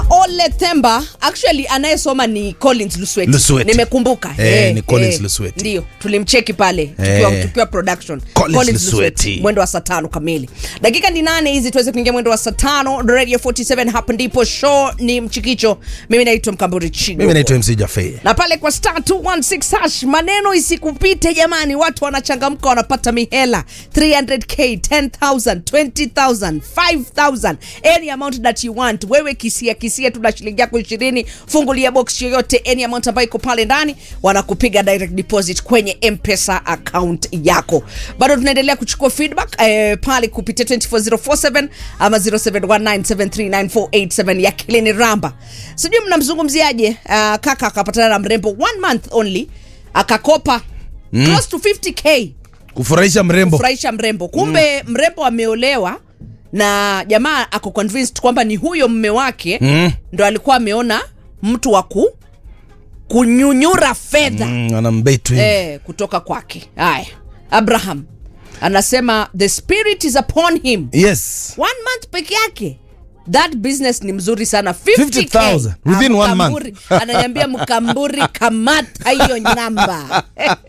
Ole Themba actually anayesoma ni Collins Lusweti. Lusweti. Nimekumbuka. Eh, ni Collins Lusweti. Ndio, tulimcheki pale tukiwa, Eh. tukiwa production. Collins Lusweti. Mwendo wa saa tano kamili. Dakika ni nane hizi tuweze kuingia mwendo wa saa tano. Radio 47 hapa ndipo show ni mchikicho. Mimi naitwa Mkamburi Chigo. mimi naitwa mc jafe na pale kwa star 216 hash maneno isikupite jamani watu wanachangamka wanapata mihela 300k 10000 20000 5000 any amount that you want wewe kisia kisia tu na shilingi yako 20 fungulia box yoyote any amount ambayo iko pale ndani wanakupiga direct deposit kwenye mpesa account yako bado tunaendelea kuchukua feedback eh, pale kupitia 24047 ama 0719739487 ya kilini ramba sijui mnamzungumziaje uh, kaka akapatana na mrembo one month only akakopa mm. close to 50k kufurahisha mrembo kufurahisha mrembo kumbe mm. mrembo ameolewa na jamaa ako convinced kwamba ni huyo mme wake Mm. ndo alikuwa ameona mtu wa ku kunyunyura fedha mm. Mm, anambetu hivi. eh, kutoka kwake haya abraham anasema the spirit is upon him yes one month peke yake that business ni mzuri sana 50,000 50K. within Ah, one month. Mkamburi, ananiambia mkamburi kamata hiyo namba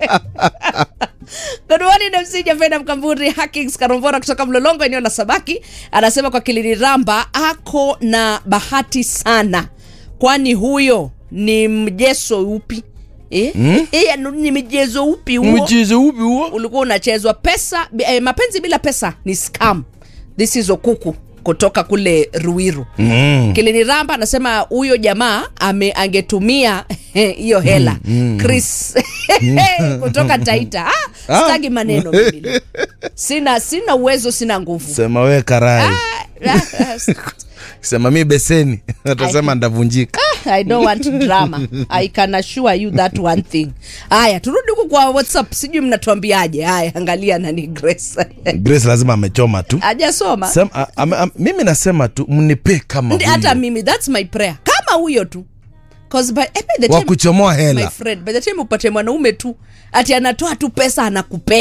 Good morning MC Javena Mkamburi Hackings Karombora kutoka Mlolongo eneo la Sabaki anasema kwa Kilini Ramba ako na bahati sana kwani huyo ni mjeso upi eh? Mm? Eh, ni mjezo upi huo mchezo upi huo ulikuwa unachezwa pesa eh, mapenzi bila pesa ni scam this is okuku kutoka kule ruiru mm. kilini ramba anasema huyo jamaa ame angetumia hiyo hela chris kutoka taita ah, Ah. stagi maneno mimi. sina sina uwezo sina nguvu sema we karai Ah, ah, sema mi beseni atasema ndavunjika I don't want drama. I can assure you that one thing. Haya, turudi huku kwa WhatsApp. Sijui mnatuambiaje. Haya, angalia nani Grace. grace lazima amechoma tu Hajasoma. Sem, a, a, a, mimi nasema tu mnipe kama Ndi- hata huyo mimi that's my prayer kama huyo tu 'Cause by, eh, by the wa time, kuchomoa my hela friend by the time upate mwanaume tu ati anatoa tu pesa anakupea